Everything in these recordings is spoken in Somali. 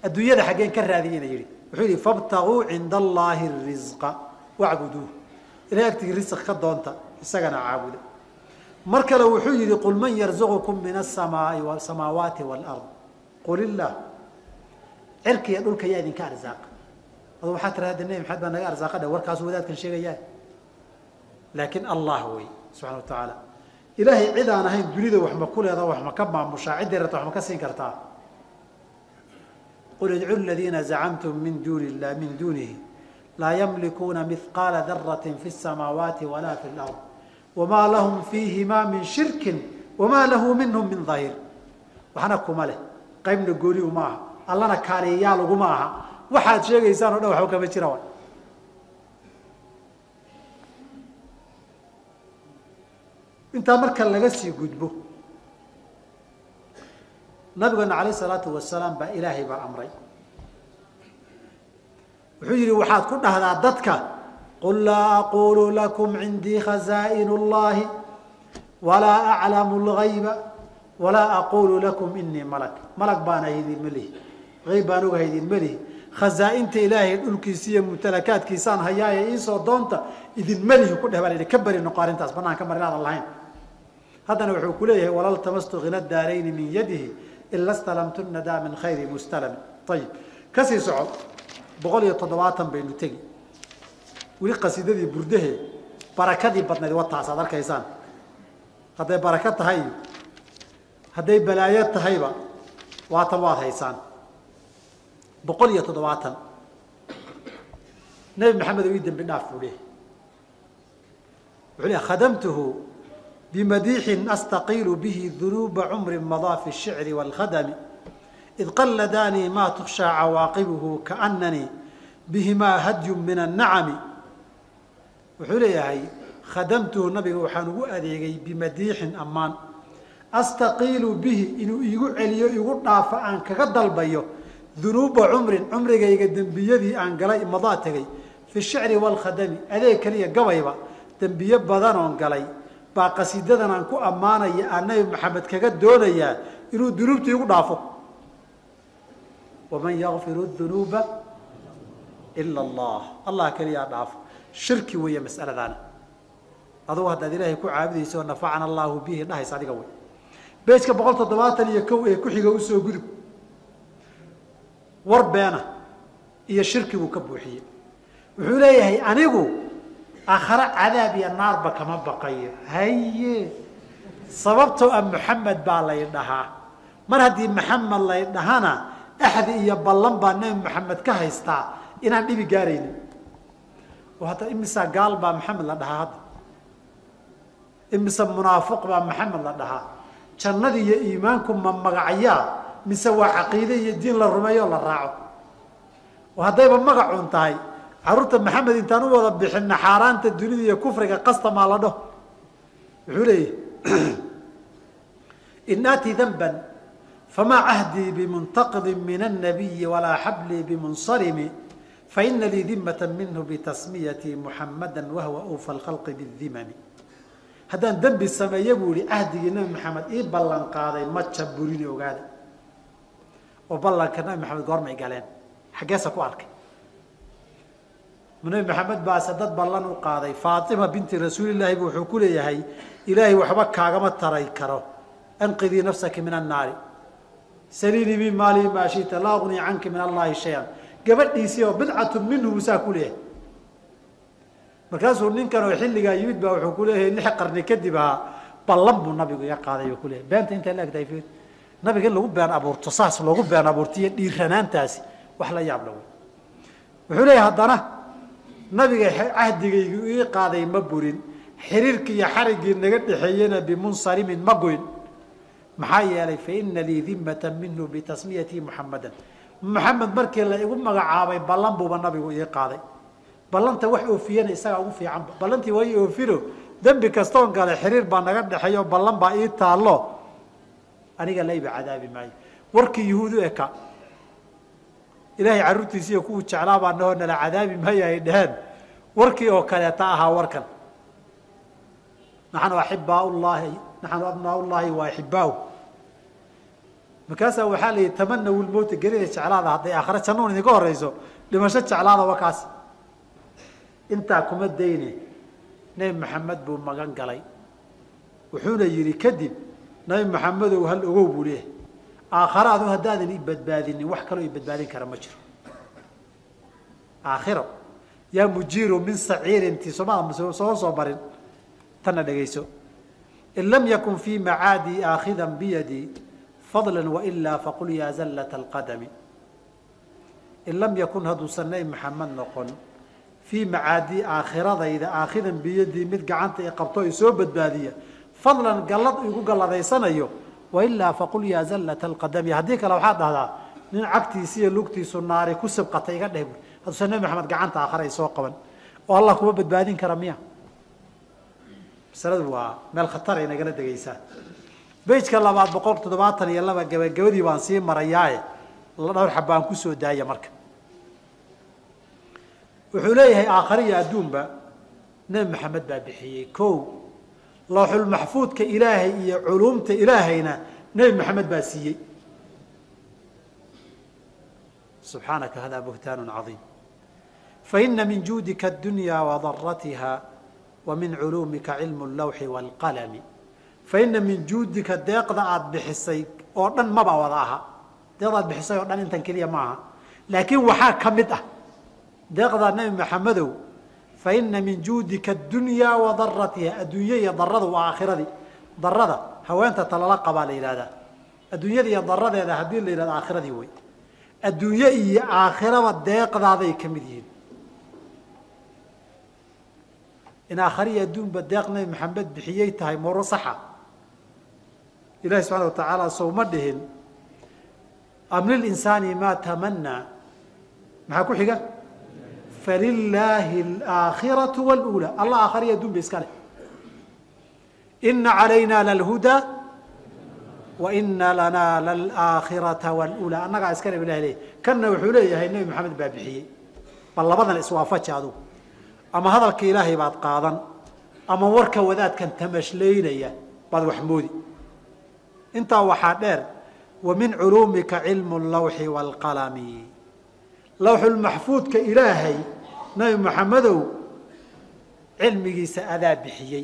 adduunyada xaggeen ka raadiyena yidhi wuxuu yidhi fabtaguu cinda allaahi risqa wacbuduuh ilahay agtigii risq ka doonta isagana caabuda mar kale wuxuu yidhi qul man yarzuqukum min asamaai samaawaati waalard qul illaah cirkiiyo dhulka yaa idinka arsaaqa adu waxaa tira hadda nebi maxamed baa naga arsaaqa dhe warkaasu wadaadkan sheegayaa laakiin allah wey subxana wa tacaala ilaahay cid aan ahayn dunida wax ma ku leeda wax ma ka maamushaa ciddii rabta wax ma ka siin kartaa qul idcu ladiina zacamtum min duni lah min dunihi laa yamlikuuna mihqaala darati fi الsamaawaati wala fi اlard wma lahum fiihima min shirkin wama lahu minhum min dahir waxna kuma leh qaybna gooni uma aha allana kaaliyayaal uguma aha waxaad sheegaysaan o dhan waxba kama jira wa intaa marka laga sii gudbo nabigeena alayh salaatu wasalaam baa ilaahay baa amray wuxuu yihi waxaad ku dhahdaa dadka qul laa aqulu lakum cindii khazaaئin اllahi walaa aclamu اlgayba walaa aqulu lakum inii malak malag baan ahay idinma lihi ayb baan ogahay idinma lihi khazaa-inta ilaahay dhulkiisa iyo mumtalakaadkiisaan hayaaye iisoo doonta idinma lihi ku dheh baa la ka beri noqo arrintaas banaan ka mar inaadan lahayn haddana wuxuu ku leeyahay walal tamastu hina daarayni min yadihi ila stalamtu nadaa min khayri mustalami ayib kasii soco boqol iyo toddobaatan baynu tegi weli qasiidadii burdahe barakadii badnayd wataas aad arkaysaan hadday barako tahay hadday balaayo tahayba waatan waad haysaan boqol iyo toddobaatan nebi maxamed oo ii dembi dhaaf buu leehay wuxuu lehy khadamtuhu bimadiixin astaqiilu bihi dunuuba cumri madaa fi الshicri wاlkhadami id qaladaanii ma tukshaa cawaaqibuhu kaananii bihimaa hadyu min الnacami wuxuu leeyahay khadamtuhu nabiga waxaan ugu adeegay bimadiixin ammaan astaqiilu bihi inuu iigu celiyo igu dhaafo aan kaga dalbayo dunuuba cumrin cumrigayga dembiyadii aan galay madaa tegay fi shicri waalkhadami adeeg keliya gabayba dembiye badanoon galay baa qasiidadan aan ku ammaanaya aan nabi maxamed kaga doonayaa inuu dunuubta igu dhaafo waman yakfiru dunuuba ila allah allah keliyaa dhaafo shirki weeye mas'aladaana adugu haddaad ilaahay ku caabudayso nafacana allaahu bihi dhahaysa adiga wey bejka boqol toddobaatan iyo kow ee ku-xiga usoo gudub war beena iyo shirkibuu ka buuxiyey wuxuu leeyahay anigu aakhare cadaab iyo naarba kama baqayo haye sababtoo ah maxamed baa lay dhahaa mar haddii maxamed lay dhahana axdi iyo ballan baa nebi maxamed ka haystaa inaan dhibi gaaraynin oo hadda imisa gaal baa maxamed la dhahaa hadda imise munaafiq baa maxamed la dhahaa jannada iyo iimaanku ma magacyaa mise waa caqiide iyo diin la rumeeyo la raaco oo haddayba magacun tahay carruurta maxamed intaan u wada bixinna xaaraanta dunida iyo kufriga qastamaa la dhaho wuxuu leeyahy in aati danban famaa cahdii bimuntaqidin min الnabiyi walaa xablii bimunsarimi faina lii dimata minhu bitasmiyatii muxamada wahwa ufa اlkhalqi bاdimami haddaan dembi sameeye buu yihi cahdigii nabi maxamed ii ballan qaaday ma jaburini ogaada oo ballanka nabi maxamed goormay galeen xaggeesa ku arkay nabi maxamed baase dad ballan u qaaday faatima binti rasuulilaahi bu wuxuu ku leeyahay ilaahay waxba kaagama taray karo anqidii nafsaki min annaari saliinii min maalii maa shita laa ugnii canki min allahi shay-an gabadhiisii oo bidcatu minhu saa ku leeyahay markaasuu ninkan oo xilligaa yimid baa wuxuu ku leeyahay lix qarni kadib ahaa ballan buu nabigu iga qaaday buu kuleeyahay beenta intaa la egtahay fiir nabiga in lagu been abuurto saas loogu been abuurtiyo dhiiranaantaasi wax la yaab la wey wuxuu leeyahay haddana nabiga cahdigaygu ii qaaday ma burin xiriirkii iyo xariggii naga dhexeeyena bimunsalimin ma goyn maxaa yeelay faina lii dimata minhu bitasmiyatii muxamadan maxamed markii la igu magacaabay ballan buuba nabigu ii qaaday ballanta wax oofiyana isagaa ugu fiicanba ballantii waa ii oofino dembi kastoon gale xiriir baa naga dhexeeyo ballan baa ii taallo aniga layba cadaabi maayo warkii yuhuud u eka ilaahay carruurtiisiiyo kuwuu jeclaa baa nahoo nala cadaabi maayo ay dheheen warkii oo kaleeta ahaa warkan naxnu axibaa llahi naxnu abnaa llahi wa axibaahu markaasaa waxaa la yidhi tamanaw lmowta gerida jeclaada hadday aakhare jannuun idinka horeyso dhimasho jeclaada wa kaas intaa kuma dayne nebi maxamed buu magan galay wuxuuna yidhi kadib nabi maxamedow hal ogow buu leeyahay aakharaadu haddaadan i badbaadinin wax kaloo i badbaadin kara ma jiro aakhiro yaa mujiiru min saciirinti somaa soo soo marin tanna dhegayso in lam yakun fii macaadii aakhidan biyadii fadla wailaa faqul yaa zallata alqadami in lam yakun hadduusan nabi maxamed noqon fii macaadii aakhiradayda aakhidan biyadii mid gacanta i qabto i soo badbaadiya fadlan gallad igu galladaysanayo wailaa faqul yaa zallata alqadami haddii kale waxaad dhahdaa nin cagtiisi iyo lugtiisu naari ku sibqata iga dheh hadduusan nabi maxamed gacanta aakhira ay soo qaban oo allah kuma badbaadin kara miya masaladu waa meel khatar ay nagala degaysaa bejka labaad boqol toddobaatan iyo laba gabagabadii baan sii marayaaye dhowr xabaan kusoo daaya marka wuxuu leeyahay aakhare iyo adduunba nebi maxamed baa bixiyey ko looxulmaxfuudka ilaahay iyo culuumta ilaahayna nebi maxamed baa siiyey subxaanaka hada buhtaan caiim faina min juudika adunya wadaratiha wa min culuumika cilmu lawxi wاlqalami faina min juudika deeqda aada bixisay oo dhan maba wada aha deeqda aad bixisay oo dhan intan keliya ma aha laakiin waxaa ka mid ah deeqdaa nebi maxamedow faina min juudika adunya wa daratiha adduunya iyo daradu waa aakhiradii darada haweenta talala qabaa la yidhahdaa adduunyada iyo daradeeda haddii la yidhahdo aakhiradii wey adduunye iyo aakhiraba deeqdaaday ka mid yihiin in aakhariya adduunba deeq nebi maxamed bixiyey tahay moro saxa ilahi subxana wa tacaala sowma dhihin am lilinsaani maa tamanaa maxaa ku xiga falilaahi alaakhiratu wاlأulى allah aakhariya adduun ba iska leh ina calayna lalhudaa wa ina lanaa lalaakhirata wاlأulى annagaa iska le ilah leey kanna wuxuu leeyahay nebi maxamed baa bixiyey bal labadan iswaafaji adugu ama hadalka ilaahay baad qaadan ama warka wadaadkan tamashlaynaya baad wax moodi intaa waxaa dheer wa min culuumika cilmu lawxi wاlqalami lawxulmaxfuudka ilaahay nabi maxamedow cilmigiisa adaa bixiyey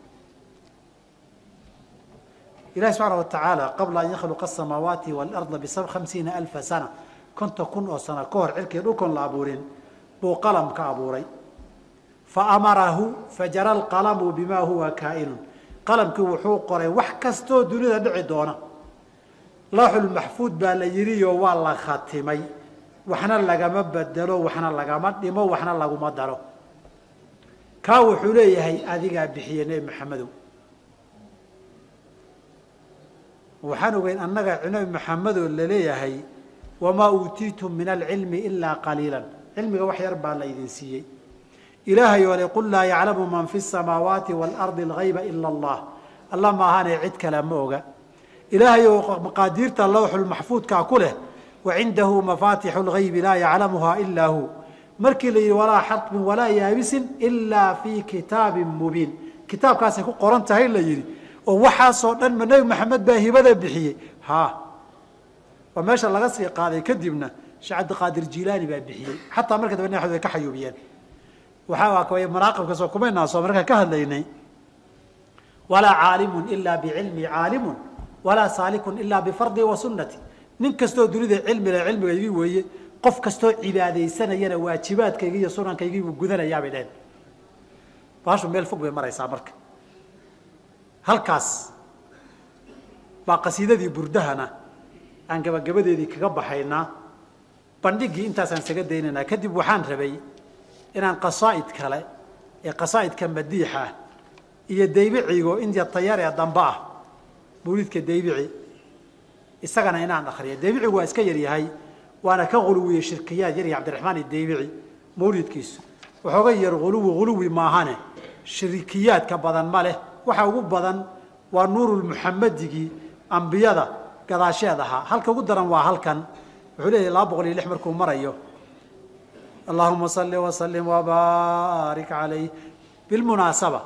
ilahi subxaana wa tacaala qabla an yakhluqa asamaawaati waalarda bisab hamsiina alfa sana konton kun oo sano ka hor cirkii dhulkoon la abuurin buu qalam ka abuuray faamarahu fajara alqalamu bima huwa kaa'inun qalamkii wuxuu qoray wax kastoo dunida dhici doona lawxulmaxfuud baa la yidhiyo waa la khatimay waxna lagama bedelo waxna lagama dhimo waxna laguma daro kaa wuxuu leeyahay adigaa bixiye nebi maxamedow waxaan ogeyn annaga nebi maxamedoo laleeyahay wamaa uutiitum min alcilmi ilaa qaliila cilmiga wax yar baa la idin siiyey ilaahay oo le qul laa yaclamu man fi samaawaati waalardi algayba ila allah alla maahaanee cid kale ma oga ilaahay oo maqaadiirta lawxulmaxfuudkaa ku leh wacindahu mafaatixu lgaybi laa yaclamuha ilaa hu markii la yidhi walaa xarfin walaa yaabisin ilaa fii kitaabin mubiin kitaabkaasay ku qoran tahay la yidhi oo waxaasoo dhan ma nebi maxamed baa hibada bixiyey ha waa meesha laga sii qaaday kadibna sheekh cabdiqaadir jilaani baa bixiyey xataa marka dambe naxd way ka xayuubiyeen waxaa kaway manaaqibka soo kumaynaa soo markaan ka hadlaynay walaa caalimun ilaa bicilmi caalimun walaa saalikun ilaa bifardi wa sunnati nin kastoo dunida cilmi leh cilmigaygii weeye qof kastoo cibaadaysanayana waajibaadkaygii iyo sunankaygii buu gudanayaa bay dheheen baashu meel fog bay maraysaa marka halkaas baa qasiidadii burdahana aan gabagabadeedii kaga baxaynaa bandhigii intaasaan isaga daynaynaa kadib waxaan rabay inaan qasaa'id kale ee qasaa'idka madiixa ah iyo daybicigo inta tayar ee dambe ah mawlidka daybici isagana inaan akriyo daybicigu waa iska yaryahay waana ka huluwiye shirkiyaad yarya cabdiraxmaan idaybici mawlidkiisu waxooga yar huluwi huluwi maahane shirikiyaadka badan ma leh waxa ugu badan waa nuurulmuxamedigii ambiyada gadaasheed ahaa halka ugu daran waa halkan wuxuu leeyahay laba boqol iyo lix markuu marayo allahuma salli wasalim wabaarik calayh bilmunaasaba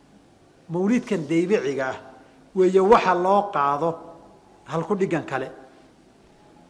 mawlidkan daybiciga ah weeye waxa loo qaado halku dhigan kale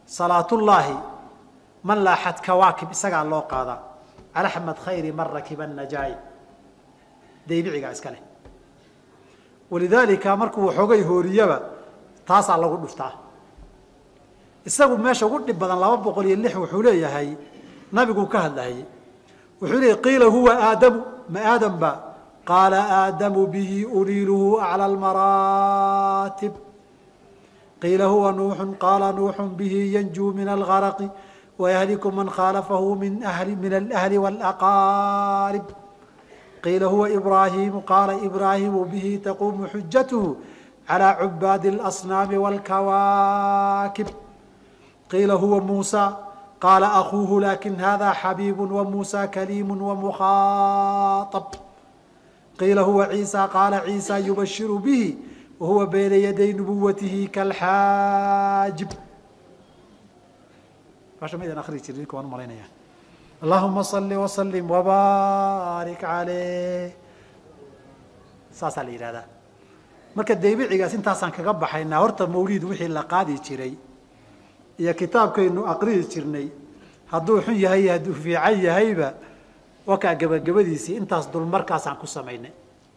salaatullaahi man laaxad kawaakib isagaa loo qaadaa alaxmed khayri man rakiba najaay daybicigaa iska leh walidaalika markuu waxoogay hooriyaba taasaa lagu dhuftaa isagu meesha ugu dhib badan laba boqol iyo lix wuxuu leeyahay nabiguu ka hadlahayey wuxuu leeyay qiila huwa aadamu ma aadam ba qaala aadamu bihi uliiluhu aclى almaraatib qiila huwa nuuxu qaala nuuxu bihi yanjuu min algaraqi wayahliku man khaalafahu min ahli min alahli wاlaqaarib qiila huwa ibraahimu qaala ibraahimu bihi taquumu xujatuhu calى cubaadi اlasnaami wاlkawaakib qiila huwa muusa qaala akuuhu lakin hada xabiibu wamuusa kaliimu wamukhaطab qiila huwa ciisa qaala ciisa yubashiru bihi wahuwa bayna yaday nubuwatihi kalxaajib malaynaya allahuma صali وslim wbarik aleyh saasaa la yidhahdaa marka daybicigaas intaasaan kaga baxaynaa horta mawlid wixii la qaadi jiray iyo kitaabkaynu aqrihi jirnay hadduu xun yahay iyo hadduu fiican yahayba wakaa gebagabadiisii intaas dulmarkaasaan ku samaynay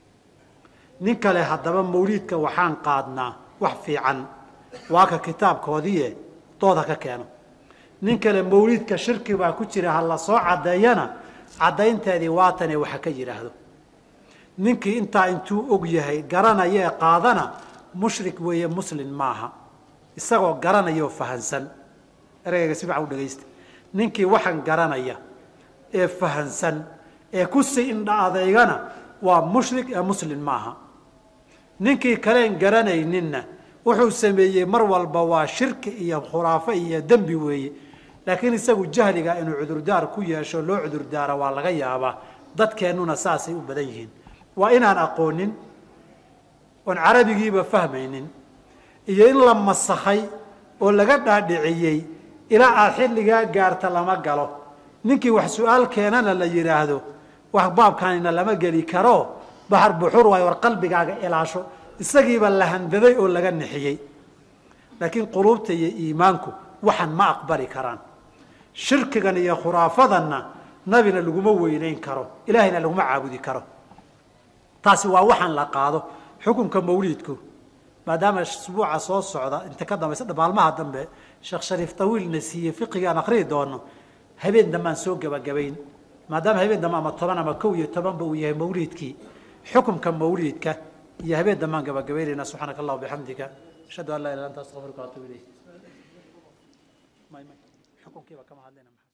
nin kale haddaba mawliidka waxaan qaadnaa wax fiican waa ka kitaabkoodiie dooda ka keeno nin kale mawliidka shirki baa ku jira ha la soo caddeeyana caddaynteedii waatane waxa ka yidhaahdo ninkii intaa intuu og yahay garanayee qaadana mushrik weeye muslin maaha isagoo garanaya oo fahansan ereyga si fiican u dhegaysta ninkii waxaan garanaya ee fahansan ee kusii indha adeygana waa mushrik ee muslin maaha ninkii kaleen garanayninna wuxuu sameeyey mar walba waa shirki iyo khuraafo iyo dembi weeye laakiin isagu jahliga inuu cudurdaar ku yeesho loo cudurdaara waa laga yaabaa dadkeennuna saasay u badan yihiin waa inaan aqoonin oon carabigiiba fahmaynin iyo in la masakhay oo laga dhaadhiciyey ilaa aad xilligaa gaarta lama galo ninkii wax su-aal keenana la yidhaahdo wax baabkaanina lama geli karo baxar buxur waayo war qalbigaaga ilaasho isagiiba la handaday oo laga nixiyey laakiin quluubta iyo iimaanku waxan ma aqbali karaan shirkigan iyo khuraafadanna nabina laguma weynayn karo ilaahayna laguma caabudi karo taasi waa waxaan la qaado xukunka mawliidku maadaama isbuuca soo socda inta ka dambaysa maalmaha dambe sheekh shariif tawiilna siiye fiqigaan akriyi doono habeen dambe aan soo gebagabayn maadaama habeen dambe ama toban ama kow iyo tobanba uu yahay mawliidkii xukumka mawliidka iyo habeen dambe aan gebagabaynayna subxaanaka allah bixamdika ashhadu an laa ilah anta astaqfiruka waatubu ilayk xukunkiiba kama hadlayna